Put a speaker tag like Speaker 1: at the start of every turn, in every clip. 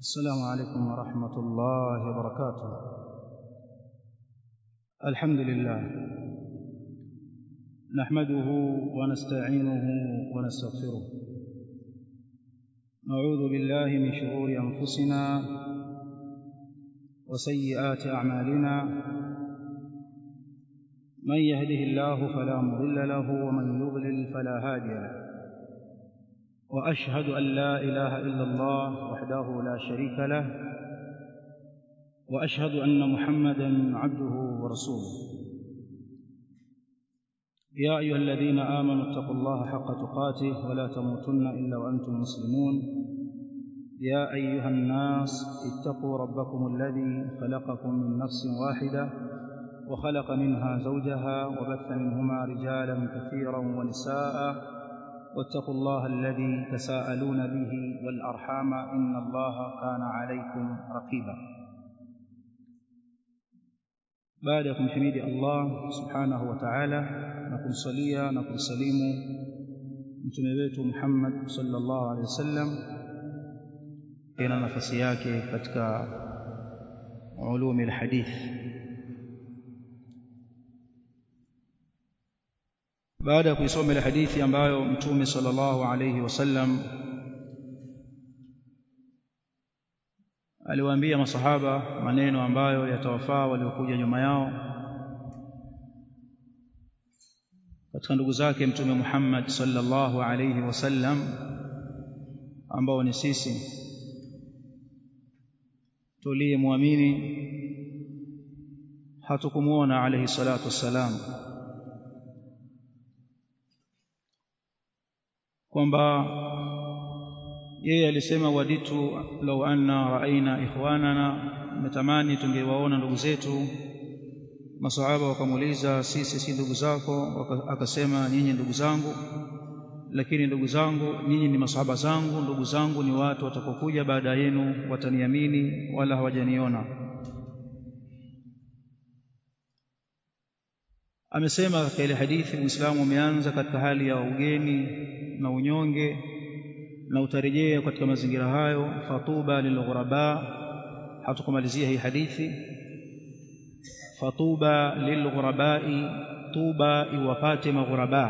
Speaker 1: السلام عليكم ورحمة الله وبركاته الحمد لله نحمده ونستعينه ونستغفره نعوذ بالله من شرور أنفسنا وسيئات أعمالنا من يهده الله فلا مضل له ومن يضلل فلا هادي له واشهد ان لا اله الا الله وحده لا شريك له واشهد ان محمدا عبده ورسوله يا ايها الذين امنوا اتقوا الله حق تقاته ولا تموتن الا وانتم مسلمون يا ايها الناس اتقوا ربكم الذي خلقكم من نفس واحده وخلق منها زوجها وبث منهما رجالا كثيرا ونساء واتقوا الله الذي تساءلون به والارحام ان الله كان عليكم رقيبا baada ya kumhimidi Allah subhanahu wa ta'ala na kumsalia na kumsalimu mtume wetu Muhammad sallallahu alaihi wasallam ina nafasi yake katika ulumi alhadith baada ya kuisoma ile hadithi ambayo mtume sallallahu alayhi wasallam aliwaambia masahaba maneno ambayo yatawafaa waliokuja nyuma yao katika ndugu zake mtume Muhammad sallallahu alayhi wasallam ambao ni sisi tuliyemwamini hatukumuona alayhi salatu wassalam kwamba yeye alisema waditu law anna raaina ikhwanana natamani tungewaona ndugu zetu masahaba wakamuuliza sisi si ndugu zako akasema nyinyi ndugu zangu lakini ndugu zangu nyinyi ni masahaba zangu ndugu zangu ni watu watakokuja baada yenu wataniamini wala hawajaniona amesema katika ile hadithi Uislamu umeanza katika hali ya ugeni na unyonge na utarejea katika mazingira hayo fatuba lilghuraba hatukumalizia hii hadithi fatuba lilghurabai tuba iwapate maghuraba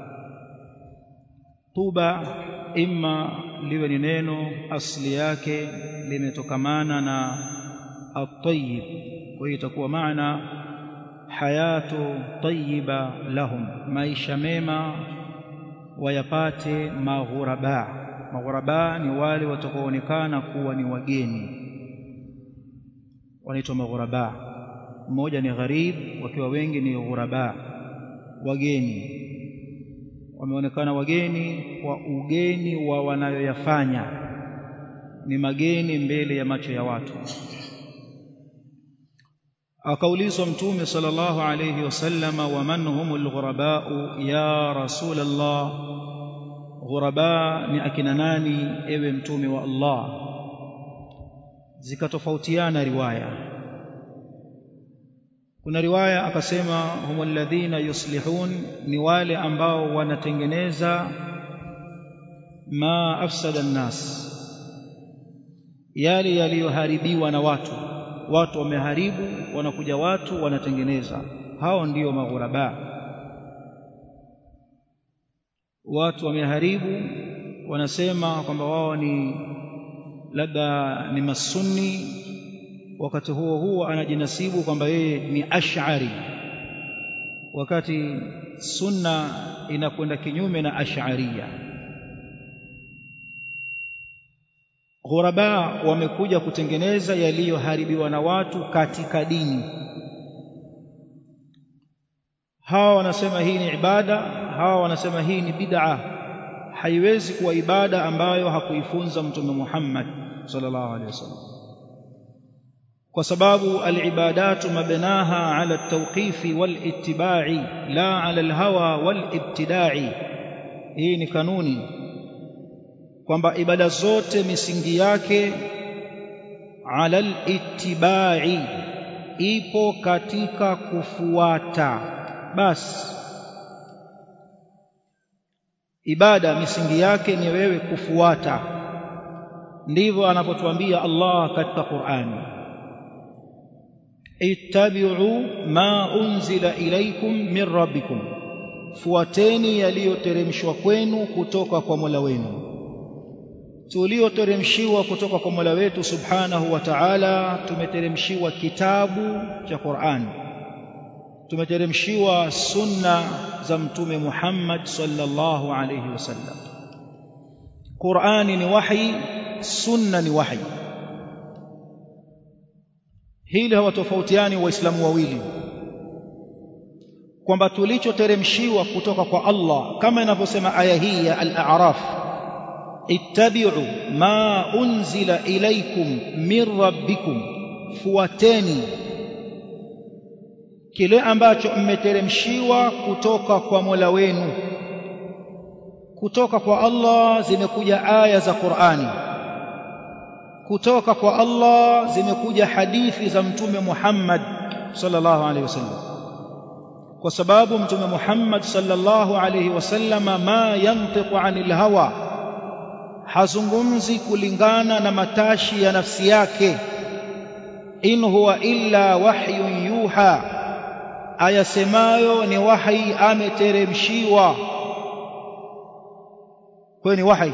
Speaker 1: tuba imma liwe ni neno asli yake limetokamana na at-tayyib kwa hiyo itakuwa maana hayatu tayyiba lahum maisha mema wayapate maghuraba maghuraba ni wale watakaoonekana kuwa ni wageni wanaitwa maghuraba mmoja ni gharib wakiwa wengi ni ghuraba wageni wameonekana wageni kwa ugeni wa wanayoyafanya ni mageni mbele ya macho ya watu akaulizwa mtume sallallahu alayhi wasallama wa man humul ghurabau ya rasul Allah ghuraba ni akina nani ewe mtume wa Allah zikatofautiana riwaya kuna riwaya akasema humul ladhina yuslihun ni wale ambao wanatengeneza ma afsada nnas yale yaliyoharibiwa na watu watu wameharibu wanakuja watu wanatengeneza hao ndiyo maghuraba watu wameharibu wanasema kwamba wao ni labda ni masunni wakati huo huo anajinasibu kwamba yeye ni ash'ari wakati sunna inakwenda kinyume na ash'ariya ghuraba wamekuja kutengeneza yaliyoharibiwa na watu katika dini hawa wanasema hii ni ibada hawa wanasema hii ni bid'a haiwezi kuwa ibada ambayo hakuifunza mtume Muhammad sallallahu alaihi wasallam kwa sababu alibadatu mabnaha ala at-tawqifi wal-ittiba'i la ala al-hawa wal-ibtida'i hii ni kanuni kwamba ibada zote misingi yake ala al-ittiba'i ipo katika kufuata basi ibada misingi yake ni wewe kufuata ndivyo anapotuambia Allah katika Qur'ani ittabi'u ma unzila ilaykum min rabbikum fuateni yaliyoteremshwa kwenu kutoka kwa Mola wenu tulioteremshiwa kutoka kwa Mola wetu Subhanahu wa Ta'ala tumeteremshiwa kitabu cha Qur'an tumeteremshiwa sunna za mtume Muhammad sallallahu alayhi wasallam Qur'ani ni wahi sunna ni wahi hili hawatofautiani waislamu wawili kwamba tulichoteremshiwa kutoka kwa Allah kama inavyosema aya hii ya al-a'raf ittabi'u ma unzila ilaykum min rabbikum fuateni kile ambacho mmeteremshiwa kutoka kwa Mola wenu kutoka kwa Allah zimekuja aya za Qur'ani kutoka kwa Allah zimekuja hadithi za mtume Muhammad sallallahu alaihi wasallam kwa sababu mtume Muhammad sallallahu alaihi wasallama ma yantiqu anil hawa hazungumzi kulingana na matashi ya nafsi yake in huwa illa wahyun yuha ayasemayo ni wahi ameteremshiwa kwa ni wahi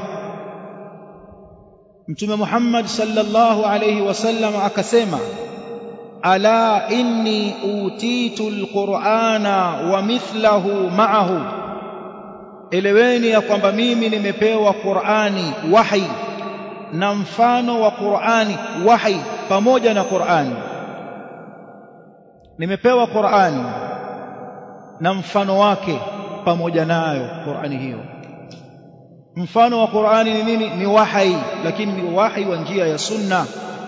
Speaker 1: mtume Muhammad sallallahu alayhi wasallam akasema ala inni utitu alqur'ana wa mithlahu ma'ahu eleweni ya kwamba mimi nimepewa Qur'ani wahi na mfano wa Qur'ani wahi pamoja na Qur'ani nimepewa Qur'ani na mfano wake pamoja nayo Qur'ani hiyo mfano wa Qur'ani ni nini ni wahi lakini ni wahi wa njia ya sunna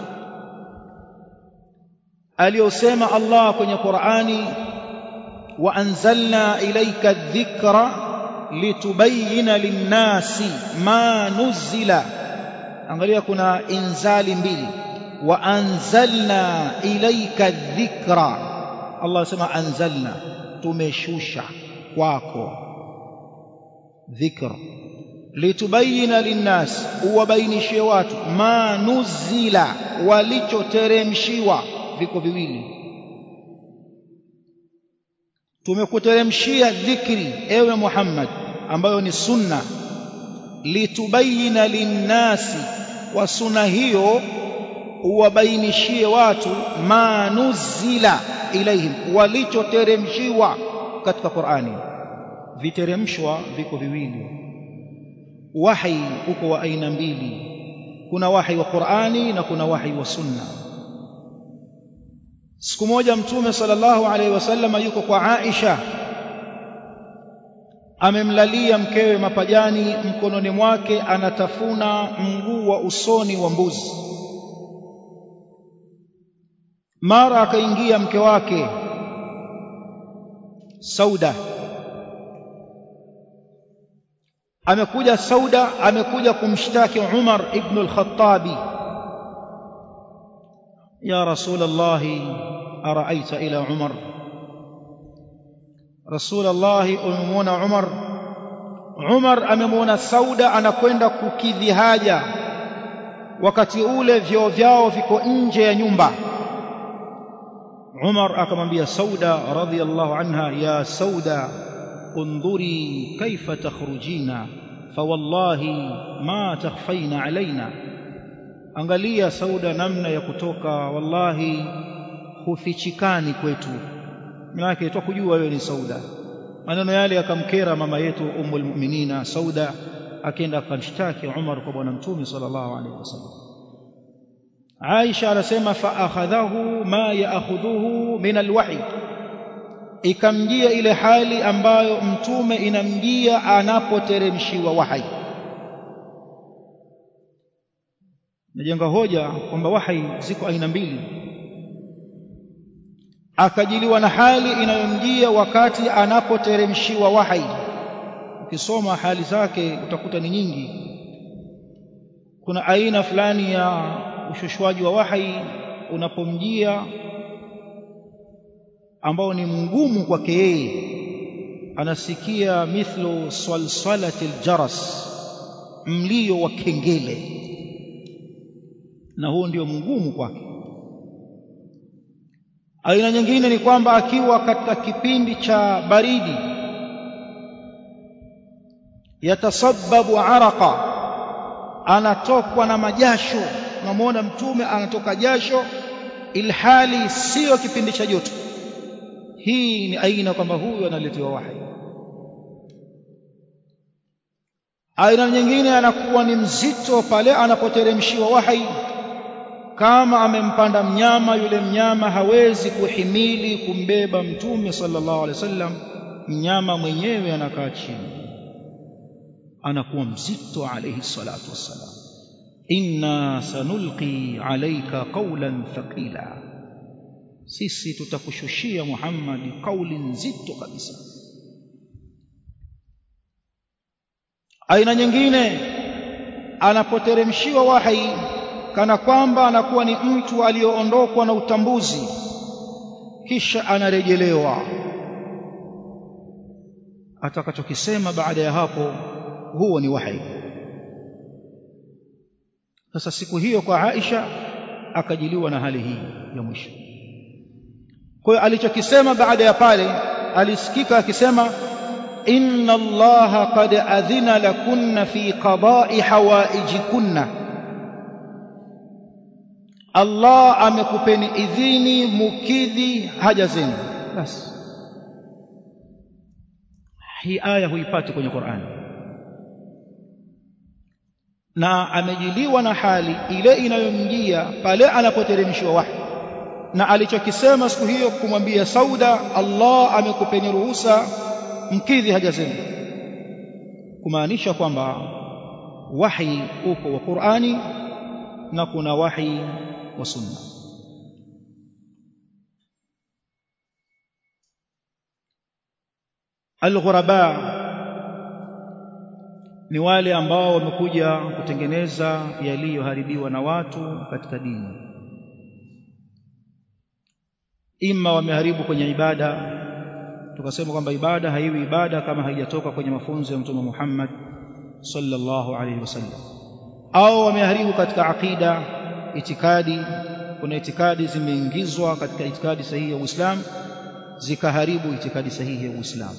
Speaker 1: aliyosema Allah kwenye Qur'ani wa anzalna ilayka adh-dhikra litubayyana lin-nasi ma nuzila angalia kuna inzali mbili wa anzalna ilayka adh-dhikra Allah asema anzalna tumeshusha kwako dhikra litubayina linnas uwabainishie watu ma nuzila walichoteremshiwa viko viwili tumekuteremshia dhikri ewe Muhammad ambayo ni sunna litubayina linnasi wa sunna hiyo uwabainishie watu ma nuzila ilaihim walichoteremshiwa katika Qur'ani viteremshwa viko viwili wahi uko wa aina mbili kuna wahi wa Qur'ani na kuna wahi wa sunna siku moja mtume sallallahu alaihi wasallam yuko kwa Aisha amemlalia mkewe mapajani mkononi mwake anatafuna mguu wa usoni wa mbuzi mara akaingia mke wake Sauda amekuja Sauda amekuja kumshtaki Umar ibn al-Khattabi ya Rasulullah araaita ila Umar Rasulullah umemwona Umar Umar amemwona Sauda anakwenda kukidhi haja wakati ule vyoo vyao viko nje ya nyumba Umar akamwambia Sauda radhiyallahu anha ya Sauda انظري كيف تخرجين فوالله ما تخفين علينا angalia sauda namna ya kutoka wallahi hufichikani kwetu maana kujua wewe ni sauda maneno yale yakamkera mama yetu ummul mu'minina sauda akaenda akamshtaki Umar kwa bwana mtume sallallahu alaihi wasallam Aisha anasema fa akhadhahu ma ya'khudhuhu min alwahy ikamjia ile hali ambayo mtume inamjia anapoteremshiwa wahai najenga hoja kwamba wahai ziko aina mbili akajiliwa na hali inayomjia wakati anapoteremshiwa wahai ukisoma hali zake utakuta ni nyingi kuna aina fulani ya ushushwaji wa wahai unapomjia ambao ni mgumu kwake yeye anasikia mithlu salsalati aljaras mlio wa kengele na huo ndio mgumu kwake aina nyingine ni kwamba akiwa katika kipindi cha baridi yatasabbabu araqa anatokwa na majasho unamwona mtume anatoka jasho ilhali siyo kipindi cha joto hii ni aina kwamba huyu analetewa wahi aina nyingine anakuwa ni mzito pale anapoteremshiwa wahi kama amempanda mnyama yule mnyama hawezi kuhimili kumbeba mtume sallallahu alaihi wasallam mnyama mwenyewe anakaa chini anakuwa mzito alayhi salatu wassalam inna sanulqi alayka qawlan thaqila sisi tutakushushia Muhammad kauli nzito kabisa aina nyingine anapoteremshiwa wahi kana kwamba anakuwa ni mtu aliyoondokwa na utambuzi kisha anarejelewa atakachokisema baada ya hapo huo ni wahi sasa siku hiyo kwa Aisha akajiliwa na hali hii ya mwisho kwa hiyo alichokisema baada ya pale alisikika akisema inna allaha qad adhina lakunna fi qada'i hawaijikunna Allah amekupeni idhini mukidhi haja zenu basi hii aya huipati kwenye Qur'ani na amejiliwa na hali ile inayomjia pale anapoteremshwa wahi na alichokisema siku hiyo kumwambia Sauda Allah amekupeni ruhusa mkidhi haja zenu kumaanisha kwamba wahi uko wa Qur'ani na kuna wahi wa sunna alghuraba ni wale ambao wamekuja kutengeneza yaliyoharibiwa na watu katika dini ima wameharibu kwenye ibada tukasema kwamba ibada haiwi ibada kama haijatoka kwenye mafunzo ya mtume Muhammad sallallahu alaihi wasallam au wameharibu katika aqida itikadi kuna itikadi zimeingizwa katika itikadi sahihi ya Uislamu zikaharibu itikadi sahihi ya Uislamu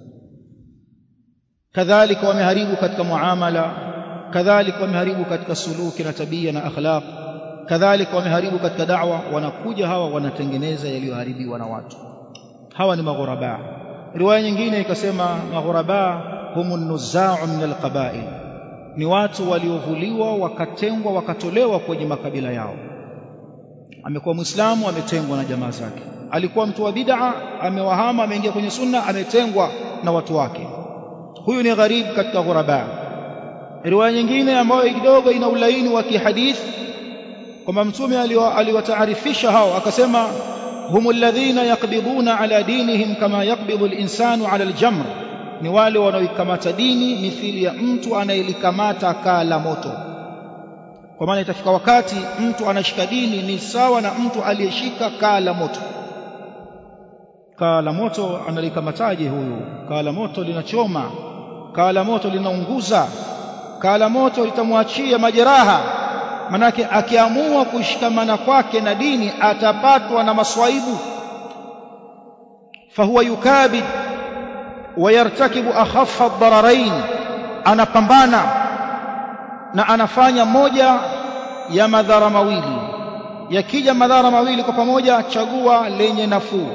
Speaker 1: kadhalika wameharibu katika muamala kadhalika wameharibu katika suluki na tabia na akhlaq kadhalika wameharibu katika da'wa wanakuja hawa wanatengeneza yaliyoharibiwa na watu hawa ni maghuraba riwaya nyingine ikasema maghuraba humun nuzau min alqabail ni watu waliovuliwa wakatengwa wakatolewa kwenye makabila yao amekuwa muislamu ametengwa na jamaa zake alikuwa mtu wa bid'a amewahama ameingia kwenye sunna ametengwa na watu wake huyu ni gharib katika ghuraba riwaya nyingine ambayo kidogo ina ulaini wa kihadithi kwamba mtume aliwataarifisha hao akasema هم الذين يقبضون على دينهم كما يقبض الإنسان على الجمر ni wale wanaoikamata dini mithili ya mtu anayelikamata kaa la moto kwa maana itafika wakati mtu anashika dini ni sawa na mtu aliyeshika kaa la moto kaa la moto analikamataje huyu kaa la moto linachoma kaa la moto linaunguza kaa la moto litamwachia majeraha manake akiamua kushikamana kwake na dini atapatwa na maswaibu fahuwa yukabid wayartakibu akhaffa ad-dararain anapambana na anafanya moja ya madhara mawili yakija madhara mawili kwa pamoja chagua lenye nafuu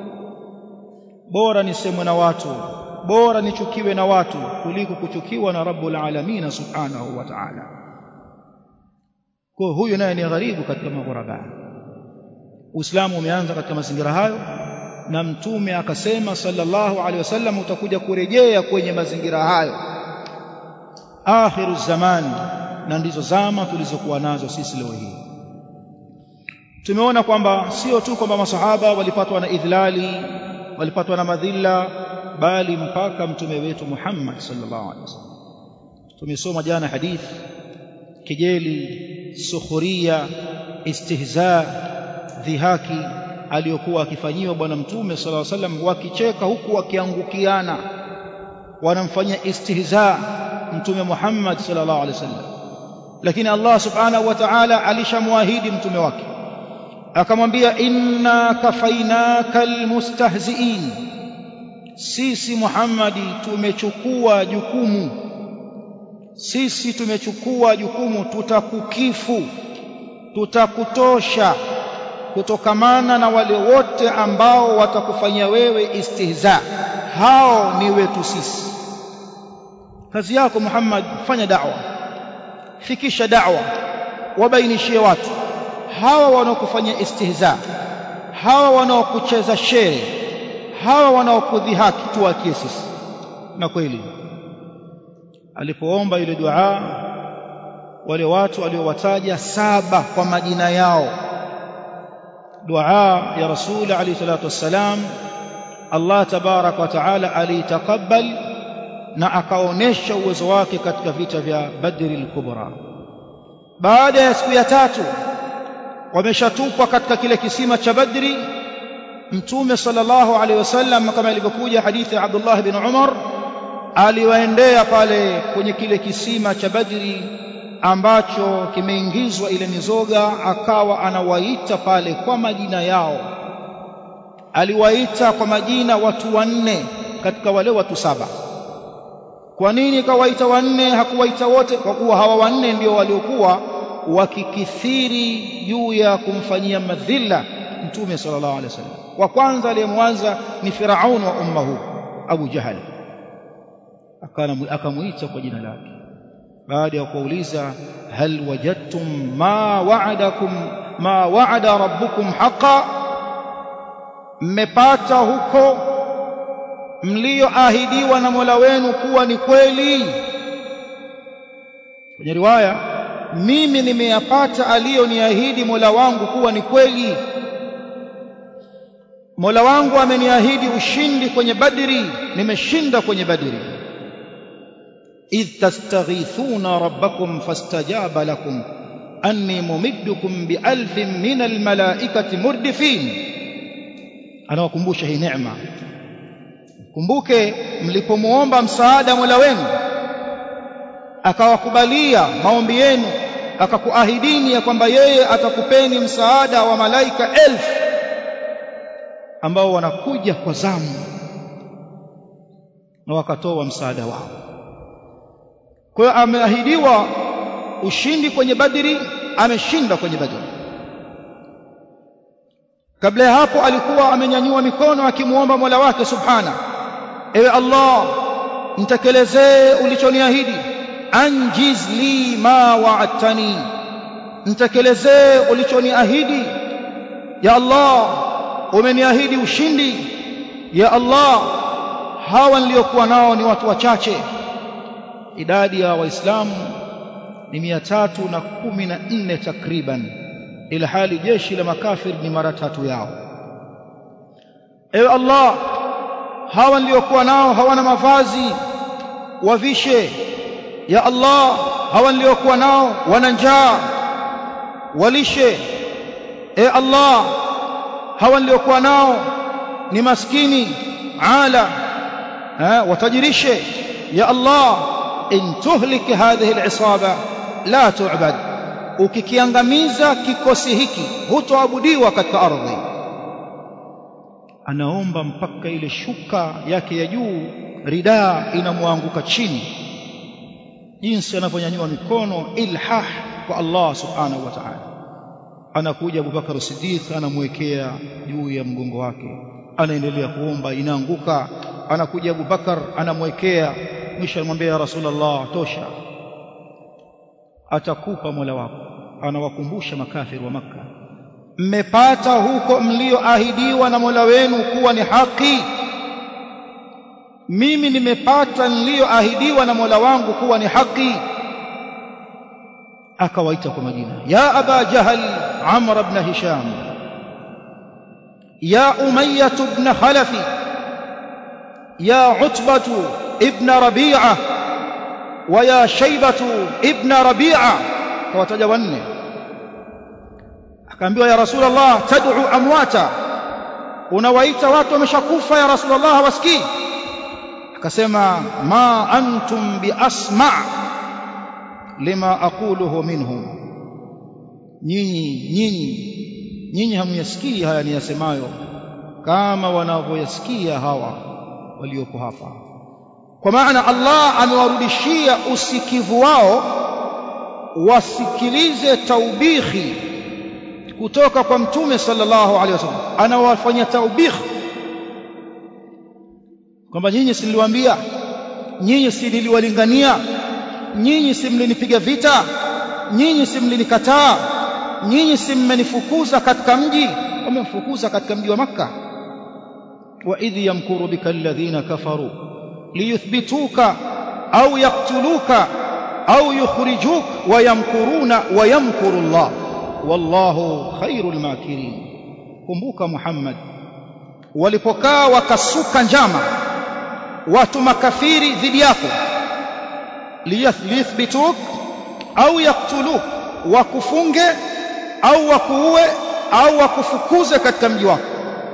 Speaker 1: bora nisemwe na watu bora nichukiwe na watu kuliko kuchukiwa na rabbul alamin subhanahu wa ta'ala kwa huyu naye ni gharibu katika maghuraba Uislamu umeanza katika mazingira hayo na mtume akasema sallallahu alaihi wasallam utakuja kurejea kwenye mazingira hayo akhiru zaman na ndizo zama tulizokuwa nazo sisi leo hii tumeona kwamba sio tu kwamba masahaba walipatwa na idhlali walipatwa na madhila bali mpaka mtume wetu Muhammad sallallahu alaihi wasallam tumesoma jana hadithi kejeli sukhuria istihza dhihaki aliyokuwa akifanyiwa bwana mtume sallallahu alaihi wasallam wakicheka huku wakiangukiana wanamfanyia istihza mtume Muhammad sallallahu alaihi wasallam lakini Allah subhanahu wa ta'ala alishamwahidi mtume wake akamwambia inna kafainaka almustahziin sisi Muhammadi tumechukua jukumu sisi tumechukua jukumu tutakukifu tutakutosha kutokamana na wale wote ambao watakufanyia wewe istihza hao ni wetu sisi kazi yako Muhammad fanya da'wa fikisha da'wa wabainishie watu hawa wanaokufanyia istihza hawa wanaokucheza shere hawa wanaokudhihaki tuwakie sisi na kweli alipoomba ile dua wale watu aliowataja saba kwa majina yao dua ya rasul alayhi salatu wassalam Allah tabarak wa taala aliitakabal na akaonesha uwezo wake katika vita vya Badri al-Kubra baada ya siku ya tatu wameshatupwa katika kile kisima cha Badri mtume sallallahu alaihi wasallam kama ilivyokuja hadithi ya Abdullah bin Umar aliwaendea pale kwenye kile kisima cha Badri ambacho kimeingizwa ile mizoga akawa anawaita pale kwa majina yao aliwaita kwa majina watu wanne katika wale watu saba kwa nini kawaita wanne hakuwaita wote kwa kuwa hawa wanne ndio waliokuwa wakikithiri juu ya kumfanyia madhila mtume sallallahu alaihi wasallam wa kwanza aliyemwanza ni Firaun wa umma huu Abu Jahal akamuita kwa jina lake baada ya kuuliza hal wajadtum ma wa'adakum ma wa'ada rabbukum haqa mmepata huko mlioahidiwa na Mola wenu kuwa ni kweli kwenye riwaya mimi nimeyapata aliyoniahidi Mola wangu kuwa ni kweli Mola wangu ameniahidi ushindi kwenye Badri nimeshinda kwenye Badri idh tastaghithuna rabbakum fastajaba lakum anni mumiddukum bialfin min almalaikati murdifin anawakumbusha hii neema kumbuke mlipomuomba msaada Mola wenu akawakubalia maombi yenu akakuahidini ya kwamba yeye atakupeni msaada wa malaika elfu ambao wanakuja kwa zamu na wakatoa msaada wao kwa hiyo ameahidiwa ushindi kwenye Badri ameshinda kwenye Badri kabla ya hapo alikuwa amenyanyua mikono akimuomba Mola wake subhana ewe Allah nitekelezee ulichoniahidi anjiz li ma wa'adtani nitekelezee ulichoniahidi ya Allah umeniahidi ushindi ya Allah hawa niliokuwa nao ni watu wachache idadi ya waislamu ni mia tatu na kumi na nne takriban ila hali jeshi la makafir ni mara tatu yao ewe Allah hawa niliokuwa nao hawana mavazi wavishe ya Allah hawa niliokuwa nao wana njaa walishe e Allah hawa niliokuwa nao ni maskini ala ha, watajirishe ya Allah in tuhlik hadhihi al-isaba la tu'bad ukikiangamiza kikosi hiki hutoabudiwa katika ardhi anaomba mpaka ile shuka yake ya juu ridaa inamwanguka chini jinsi anavyonyanyua mikono ilhah kwa Allah subhanahu wa ta'ala anakuja Abubakar Siddiq anamwekea juu ya mgongo wake anaendelea kuomba inaanguka anakuja Abubakar anamwekea mwisho anamwambia ya Rasulullah tosha atakupa Mola wako anawakumbusha makafiri wa maka mmepata huko mlioahidiwa na Mola wenu kuwa ni haki mimi nimepata niliyoahidiwa na Mola wangu kuwa ni haki akawaita kwa majina ya aba jahal amr ibn hisham ya umayyah ibn khalaf ya utbah ibn rabi'ah wa ya shaybah ibn rabi'ah kawataja wanne akaambiwa ya rasulullah tad'u amwata unawaita watu wameshakufa ya rasulullah hawasikii akasema ma antum biasma lima aquluhu minhum nyinyi nyinyi nyinyi hamyasikii haya niyasemayo kama wanavyoyasikia hawa waliopo hapa kwa maana Allah amewarudishia usikivu wao wasikilize taubihi kutoka kwa mtume sallallahu alaihi wasallam anawafanya taubih kwamba nyinyi si niliwaambia nyinyi si niliwalingania nyinyi si mlinipiga vita nyinyi si mlinikataa nyinyi si mmenifukuza katika mji wamemfukuza katika mji wa makka wa idh yamkuru bika alladhina kafaru liyuthbituka au yaqtuluka au yukhrijuk wa yamkuruna wa yamkuru Allah wallahu khairul makirin kumbuka Muhammad walipokaa wakasuka njama watu makafiri dhidi yako liyuthbituk au yaktuluk wakufunge au wakuue au wakufukuze katika mji wako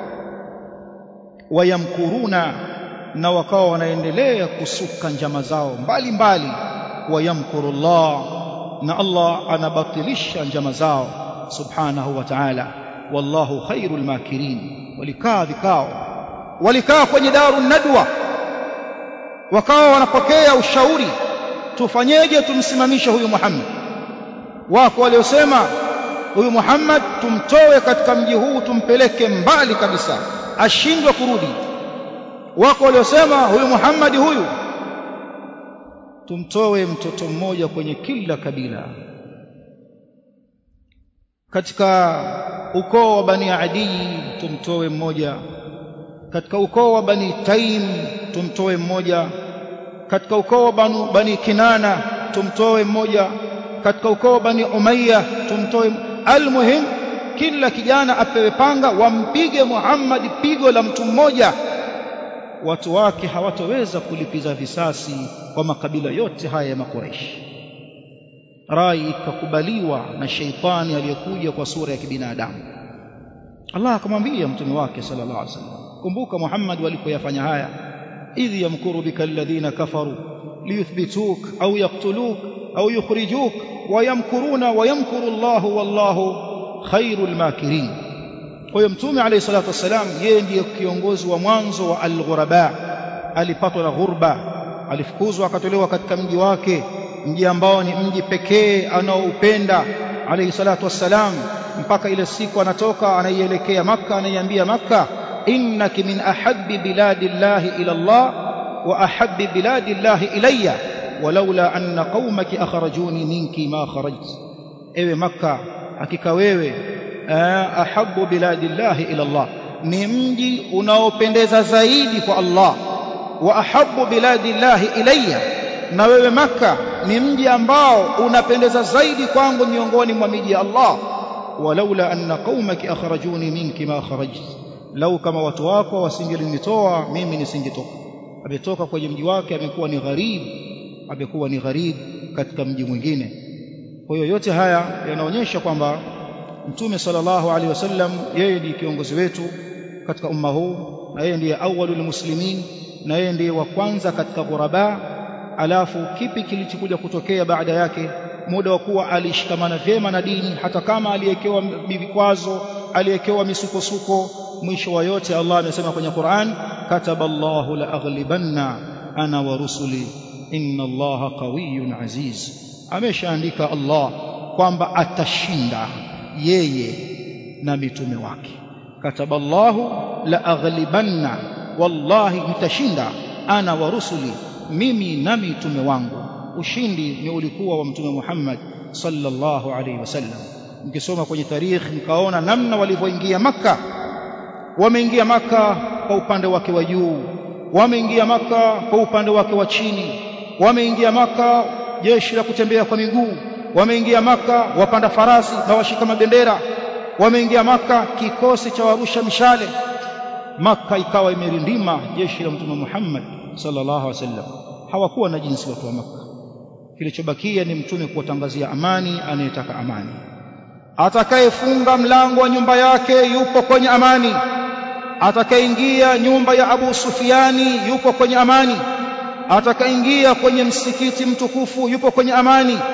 Speaker 1: wayamkuruna na wakawa wanaendelea kusuka njama zao mbalimbali wayamkurullah na Allah anabatilisha njama zao subhanahu wa ta'ala wallahu khairul makirin walikaa vikao walikaa kwenye daru nadwa wakawa wanapokea ushauri tufanyeje tumsimamishe huyu Muhammad wako waliosema huyu Muhammad tumtoe katika mji huu tumpeleke mbali kabisa ashindwe kurudi wako waliosema huyu Muhammad huyu tumtoe mtoto mmoja kwenye kila kabila katika ukoo wa bani Adi tumtoe mmoja katika ukoo wa bani Taim tumtoe mmoja katika ukoo wa banu bani Kinana tumtoe mmoja katika ukoo wa bani Umayya tumtoe almuhim kila kijana apewe panga wampige Muhammad pigo la mtu mmoja watu wake hawatoweza kulipiza visasi kwa makabila yote haya ya makureishi rai ikakubaliwa na sheitani aliyekuja kwa sura ya kibinadamu Allah akamwambia mtume wake sallallahu alaihi wasallam kumbuka Muhammad walipoyafanya haya idh yamkuru bika alladhina kafaru liyuthbituk au yaqtuluk au yukhrijuk wayamkuruna wayamkuru Allah wallahu khairul makirin kwa hiyo mtume alayhi salatu wassalam yeye ndiye kiongozi wa mwanzo wa al-ghuraba alipatwa na ghurba alifukuzwa akatolewa katika mji wake mji ambao ni mji pekee anaoupenda alayhi salatu wassalam mpaka ile siku anatoka anaielekea maka anaiambia maka innaki min ahabbi biladillahi ila Allah wa ahabbi biladillahi ilayya walaula anna qaumaki akhrajuni minki ma kharajt ewe maka hakika wewe ahabbu biladillahi ila Allah ni mji unaopendeza zaidi kwa Allah wa ahabbu biladillahi ilayya na wewe maka ni mji ambao unapendeza zaidi kwangu miongoni mwa miji ya Allah walaula anna qaumaki akhrajuni minki ma kharajt lau kama watu wako wasingelinitoa mimi nisingetoka ametoka kwenye mji wake amekuwa ni gharib amekuwa ni gharib katika mji mwingine kwa hiyo yote haya yanaonyesha kwamba mtume sallallahu alaihi wasallam yeye ndiye kiongozi wetu katika umma huu na yeye ndiye awwalul muslimin na yeye ndiye wa kwanza katika ghuraba alafu kipi kilichokuja kutokea baada yake muda wa kuwa alishikamana vyema na dini hata kama aliyekewa vikwazo aliyekewa misukosuko mwisho wa yote Allah amesema kwenye Qur'an kataballahu la aghlibanna ana wa rusuli inna Allaha qawiyyun aziz ameshaandika Allah kwamba atashinda yeye na mitume wake kataballahu la aghlibanna wallahi nitashinda ana wa rusuli mimi na mitume wangu ushindi ni ulikuwa wa mtume Muhammad sallallahu alaihi wasallam mkisoma kwenye tarikh mkaona namna walivyoingia maka wameingia maka kwa upande wake wa juu wameingia maka kwa upande wake wa chini wameingia maka jeshi la kutembea kwa miguu wameingia maka wapanda farasi na washika mabendera wameingia maka kikosi cha warusha mishale maka ikawa imerindima jeshi la mtume Muhammad sallallahu alaihi wasallam hawakuwa na jinsi watu wa maka kilichobakia ni mtume kuwatangazia amani anayetaka amani atakayefunga mlango wa nyumba yake yupo kwenye amani atakayeingia nyumba ya Abu Sufiani yupo kwenye amani atakayeingia kwenye msikiti mtukufu yupo kwenye amani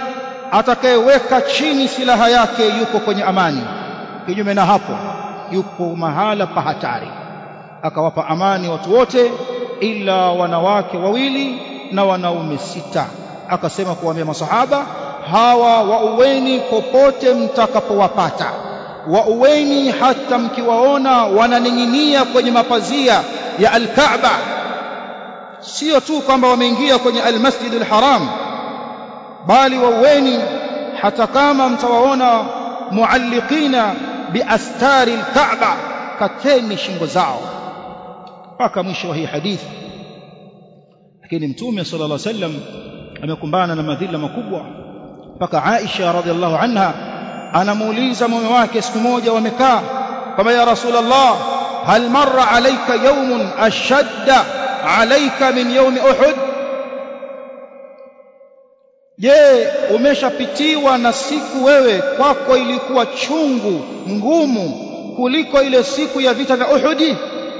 Speaker 1: atakayeweka chini silaha yake yuko kwenye amani kinyume na hapo yuko mahala pa hatari akawapa amani watu wote ila wanawake wawili na wanaume sita akasema kuwaambia masahaba hawa wauweni popote mtakapowapata wauweni hata mkiwaona wananing'inia kwenye mapazia ya alkaaba sio tu kwamba wameingia kwenye almasjidul haram bali wauweni hata kama mtawaona mualliqina biastari alkaaba kateni shingo zao mpaka mwisho wa hii hadithi lakini mtume sallallahu alaihi wasallam amekumbana na madhila makubwa mpaka Aisha radhiallahu anha anamuuliza mume wake siku moja wamekaa kama ya rasulullah hal marra alayka yawmun ashadda alayka min yawmi uhud je umeshapitiwa na siku wewe kwako ilikuwa chungu ngumu kuliko ile siku ya vita vya uhudi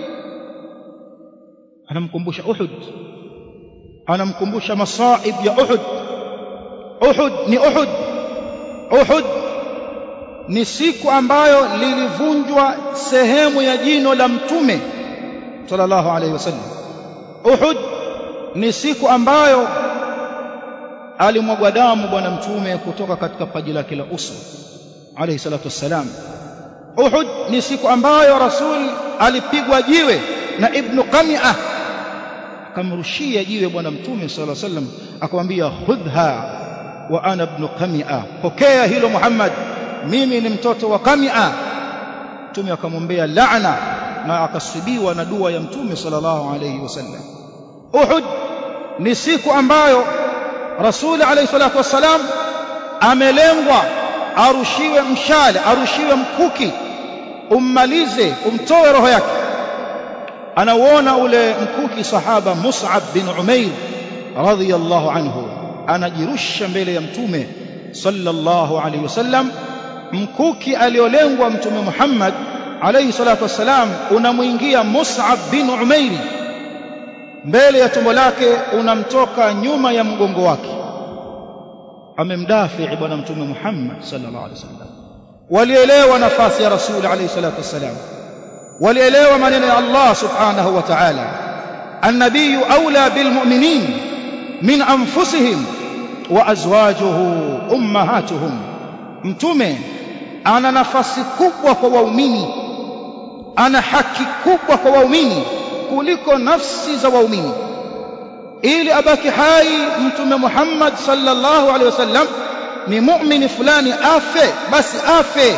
Speaker 1: anamkumbusha uhud anamkumbusha masaib ya uhud uhud ni uhud uhud ni siku ambayo lilivunjwa sehemu ya jino la mtume sallallahu alaihi wasallam uhud ni siku ambayo alimwagwa damu bwana mtume kutoka katika paji lake la uso alayhi salatu wassalam uhud ni siku ambayo rasul alipigwa jiwe na ibnu qami'ah akamrushia jiwe bwana mtume sallallahu alaihi wasallam akamwambia khudha wa ana ibn qami'a pokea hilo muhammad mimi ni mtoto wa qami'a mtume akamwombea laana na akasibiwa na dua ya mtume sallallahu alaihi wasallam uhud ni siku ambayo rasul alaihi salatu wassalam amelengwa arushiwe mshale arushiwe mkuki ummalize umtoe roho yake anauona ule mkuki sahaba Mus'ab bin Umair radhiyallahu anhu anajirusha mbele ya mtume sallallahu alayhi wasallam mkuki aliolengwa mtume Muhammad alayhi salatu wassalam unamwingia Mus'ab bin Umair mbele ya tumbo lake unamtoka nyuma ya mgongo wake amemdafi bwana mtume Muhammad sallallahu alayhi wasallam walielewa nafasi ya rasul alayhi salatu wassalam walielewa maneno ya Allah subhanahu wa ta'ala النبي أولى بالمؤمنين من أنفسهم وأزواجه أمهاتهم mtume ana nafasi kubwa kwa waumini ana haki kubwa kwa waumini kuliko nafsi za waumini ili abaki hai mtume Muhammad sallallahu alaihi wasallam ni muumini fulani afe basi afe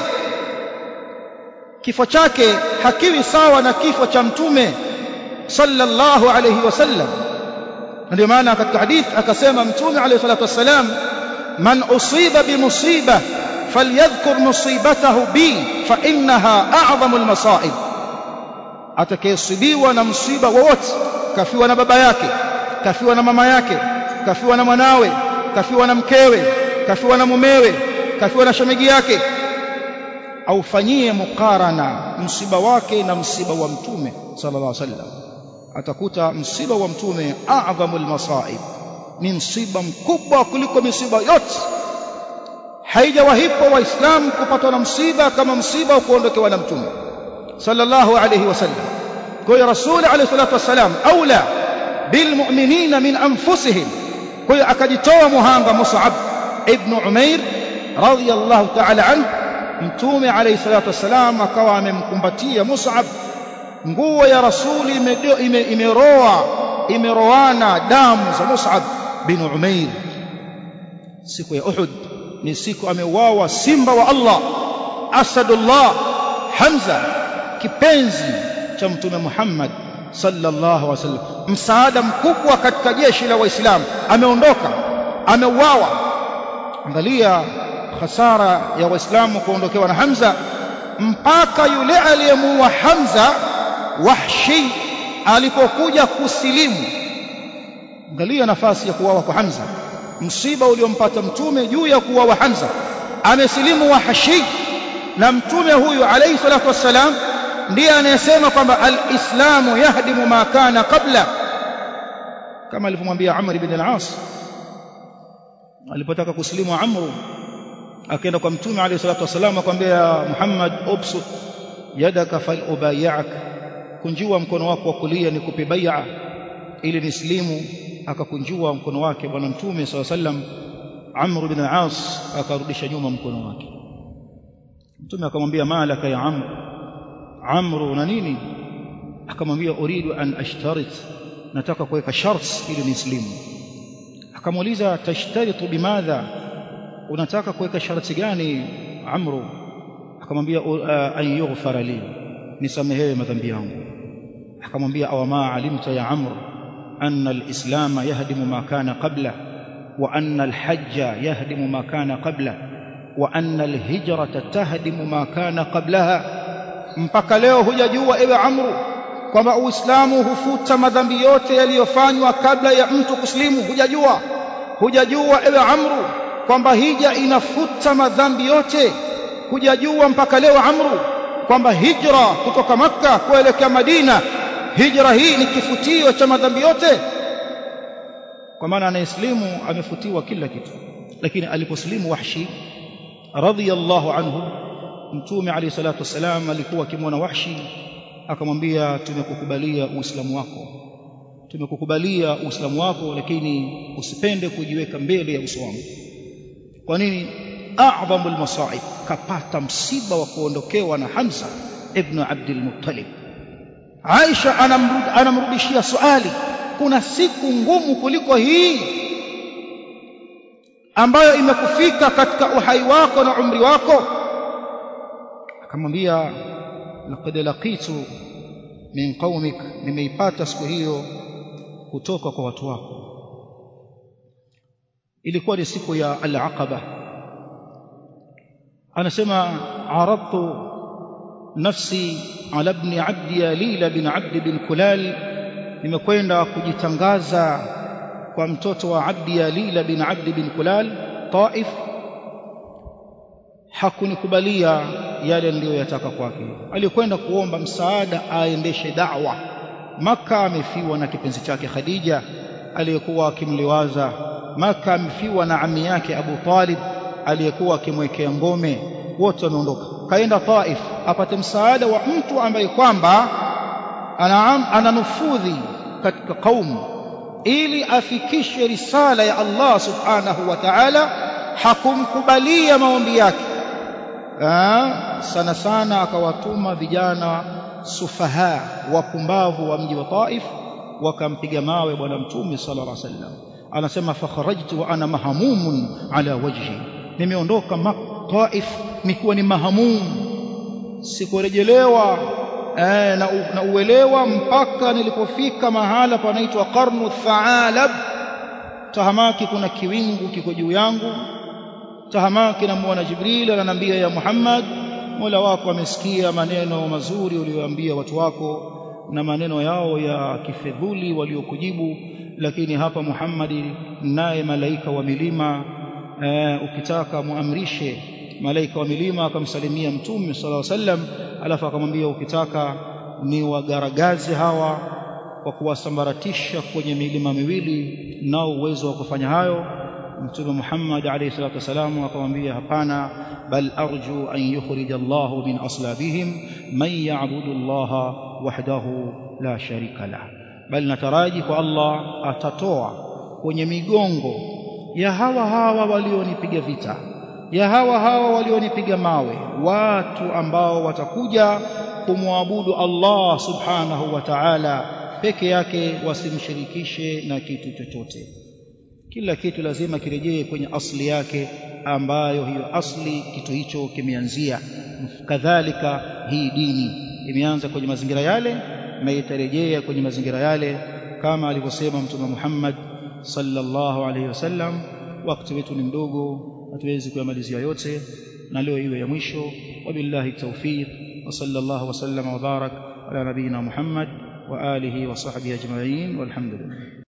Speaker 1: kifo chake hakiwi sawa na kifo cha mtume sallallahu alayhi wasallam ndio maana katika hadith akasema mtume alayhi salatu wasalam man usiba bimusiba falyadhkur musibatahu bi fa innaha a'zamul masaib atakayesibiwa na msiba wowote kafiwa na baba yake kafiwa na mama yake kafiwa na mwanawe kafiwa na mkewe kafiwa na mumewe kafiwa na shemegi yake aufanyie mukarana msiba wake na msiba wa mtume sallallahu alaihi wasallam atakuta msiba wa mtume a'dhamul masaib ni msiba mkubwa kuliko misiba yote haijawahipo waislamu kupatwa na msiba kama msiba wa kuondokewa na mtume sallallahu alaihi wasallam kwa hiyo rasul alaihi salatu wasalam aula bilmu'minina min anfusihim kwa hiyo akajitoa muhanga mus'ab ibn umair radiyallahu ta'ala anhu mtume alayhi salatu wasalam akawa amemkumbatia Mus'ab nguo ya rasuli imeroa ime, ime imeroana damu za Mus'ab bin Umair siku ya Uhud ni siku ameuawa simba wa Allah Asadullah Hamza kipenzi cha mtume Muhammad sallallahu alaihi wasallam msaada mkubwa katika jeshi la waislamu ameondoka ameuawa angalia hasara ya waislamu kuondokewa na Hamza mpaka yule aliyemuua Hamza Wahshi alipokuja kusilimu angalia nafasi ya kuuawa kwa Hamza msiba uliompata mtume juu ya kuuawa Hamza amesilimu Wahshi na mtume huyu alayhi salatu wassalam ndiye anayesema kwamba alislamu yahdimu ma kana qabla kama alivyomwambia Amr ibn al-As alipotaka kusilimu amru akaenda kwa mtume alayhi salatu wasallam akamwambia Muhammad ubsu yadaka fal ubayak kunjua mkono wako wa kulia nikupe bai'a ili nislimu akakunjua mkono wake bwana mtume sallallahu alayhi wasallam Amr bin al-As akarudisha nyuma mkono wake mtume akamwambia malaka ya Amr Amr una nini akamwambia uridu an ashtarit nataka kuweka sharts ili nislimu akamuuliza tashtaritu bimadha unataka kuweka sharti gani amru akamwambia an yughfara li nisamehewe madhambi yangu akamwambia aw ma alimta ya amr anna alislam yahdimu ma kana qabla wa anna alhajja yahdimu ma kana qabla wa anna alhijrata tahdimu ma kana qablaha mpaka leo hujajua ewe amru kwamba uislamu hufuta madhambi yote yaliyofanywa kabla ya mtu kuslimu hujajua hujajua ewe amru kwamba hija inafuta madhambi yote hujajua mpaka leo amru kwamba hijra kutoka makka kuelekea madina hijra hii ni kifutio cha madhambi yote kwa maana anayeslimu amefutiwa kila kitu lakini aliposlimu wahshi radhiyallahu anhu mtume alayhi salatu wasalam alikuwa akimwona wahshi akamwambia tumekukubalia uislamu wako tumekukubalia uislamu wako lakini usipende kujiweka mbele ya uso wangu kwa nini a'dhamul masaib kapata msiba wa kuondokewa na Hamza ibn Abdul Muttalib Aisha anamrudishia swali kuna siku ngumu kuliko hii ambayo imekufika katika uhai wako na umri wako akamwambia laqad laqitu min qaumik nimeipata siku hiyo kutoka kwa watu wako ilikuwa ni siku ya al-aqaba anasema aradtu nafsi ala ibn abdi yalila bin abd bin kulal nimekwenda kujitangaza kwa mtoto wa abdi yalila bin abd bin kulal taif hakunikubalia yale niliyoyataka kwake alikwenda kuomba msaada aendeshe da'wa maka amefiwa na kipenzi chake khadija aliyekuwa akimliwaza maka amefiwa na ami yake abu talib aliyekuwa akimwekea ngome wote wameondoka kaenda taif apate msaada wa mtu ambaye kwamba ananufudhi katika kaumu ili afikishe risala ya Allah subhanahu wa ta'ala hakumkubalia maombi yake Aa, sana sana akawatuma vijana sufaha wapumbavu wa mji wa Taif wakampiga mawe bwana mtume sallallahu alaihi wasallam anasema fakharajtu wa ana mahamumun ala wajhi nimeondoka Taif nikiwa ni mahamum sikurejelewa eh, na, na uelewa mpaka nilipofika mahala panaitwa qarnu thaalab tahamaki kuna kiwingu kiko juu yangu tahamaki namuona Jibril ananiambia ya Muhammad Mola wako amesikia maneno mazuri uliyoambia watu wako na maneno yao ya kifedhuli waliokujibu lakini hapa Muhammad naye malaika wa milima e, ukitaka muamrishe malaika wa milima akamsalimia mtume sallallahu alaihi wasallam alafu akamwambia ukitaka ni wagaragazi hawa kwa kuwasambaratisha kwenye milima miwili nao uwezo wa kufanya hayo mtume Muhammad alayhi salatu wasalam akamwambia hapana bal arju an yukhrij Allah min aslabihim man ya'budu Allah wahdahu la sharika lah bal nataraji kwa Allah atatoa kwenye migongo ya hawa hawa walionipiga vita ya hawa hawa walionipiga mawe watu ambao watakuja kumwabudu Allah subhanahu wa ta'ala peke yake wasimshirikishe na kitu chochote kila kitu lazima kirejee kwenye asli yake ambayo hiyo asli kitu hicho kimeanzia kadhalika hii dini imeanza kwenye mazingira yale na itarejea kwenye mazingira yale kama alivyosema mtume Muhammad sallallahu alaihi wasallam wakati wetu ni mdogo hatuwezi kuyamalizia yote na leo iwe ya mwisho wabillahi tawfiq wa sallallahu wasallam wa barak ala nabiyina Muhammad wa alihi wa sahbihi ajma'in walhamdulillah